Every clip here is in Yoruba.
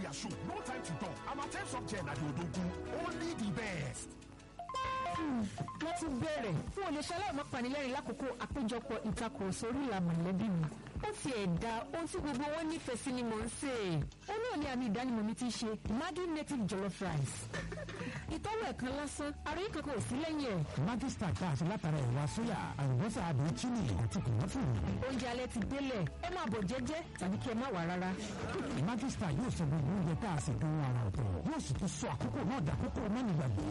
their shoe. No time to talk. I'm a time of Jen at Odogu. Only the best. wọ́n ti bẹ̀rẹ̀ fún olè ṣaláìmọ́ panilẹ́rìn lákòókò àpéjọpọ̀ ìtakùrọ̀sọ orí ìlà mọ̀lẹ́bí mi. ó ti ẹ̀dá ohun tí gbogbo wọn nífẹ̀ẹ́ sí ni mò ń sè é. ó náà ní àmì ìdánimọ̀ mi ti ṣe Maggi native jollof rice. ìtọ́wò ẹ̀kan lásán ara yìí kankan ò sí lẹ́yìn ẹ̀. Maggi star tá a ṣe látara ẹ̀wà sóyà àlùbọ́sà àdùn chili àti kòmọ́tò. oúnjẹ alẹ́ ti délẹ̀ ẹ máa bọ̀ jẹ́jẹ́ tàbí kí ẹ má wà rárá. Maggi star yóò sọ gbogbo oúnjẹ tá a ṣe dùn ara ọ̀tọ̀ yóò sì tún sọ àkókò náà dàkókò mẹ́nìgbàgbé.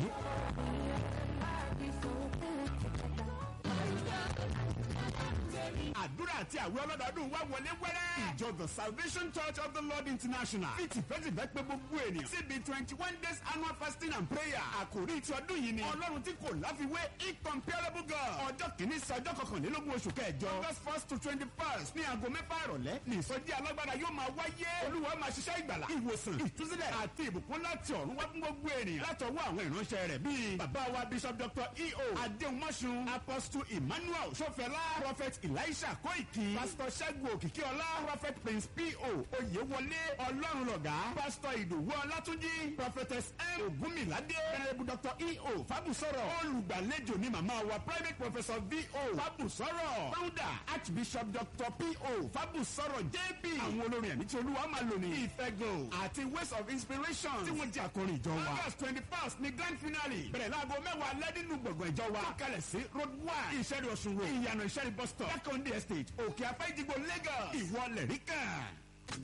àdúrà àti àwẹ̀ ọlọ́dọọdún wá wọlé wẹ́rẹ́. ìjọ the salvation church of the lord international fi tìfẹ́tìfẹ́ pé gbogbo ènìyàn síbi twenty one days annual fasting and prayer. àkòrí ti ọdún yìí ni ọlọ́run tí kò láfiwé incomparable god. ọjọ́ kìíní sí ọjọ́ kọkànlélógún oṣù kẹjọ. august first to twenty first ní aago mẹ́fà ìrọ̀lẹ́ ní ìsọjí alágbára yóò máa wáyé. olúwa máa ṣiṣẹ́ ìgbàlà ìwòsàn ìtúsílẹ̀ àti ìbùkún láti ọ̀run wá fún gbogbo ènìyàn. látọwọ́ àwọn ìránṣẹ́ rẹ̀ bíi bàbá wa bishop dr eo adéhùnmọ́sùn apostle emmanuel sọfẹlá prophet elisha kóìkì pastor ṣẹ́gun òkìkíọlá prophet prince po oyèwọlé ọlọ́run lọ̀gá pastor ìdòwú ọlátúnjí prophetess m ògúnmiládé venerable dr eo fábùsọ̀rọ̀ olùgbàlejò ní màmá wa private professor vo fábùsọ̀rọ̀ founder archbishop dr po fábùsọ̀rọ̀ jp àwọn olórin ẹ̀mí tí olúwa máa lò ní ìfẹ́gò àti ways of inspiration tí wọ́n jẹ́ àkọrin ìjọ wa august twenty first ní grand finale bẹ̀rẹ̀ láago mẹ́wàá lẹ́dínú gbọ̀ngàn ìjọ wa tó kalẹ̀ sí road one ìṣẹ́rí ọ̀ṣun road ìyànà ìṣẹ́rí bus stop jákòndé estate òkè afẹ́ ìdìbò lagos ìwọlẹ̀ ríkà.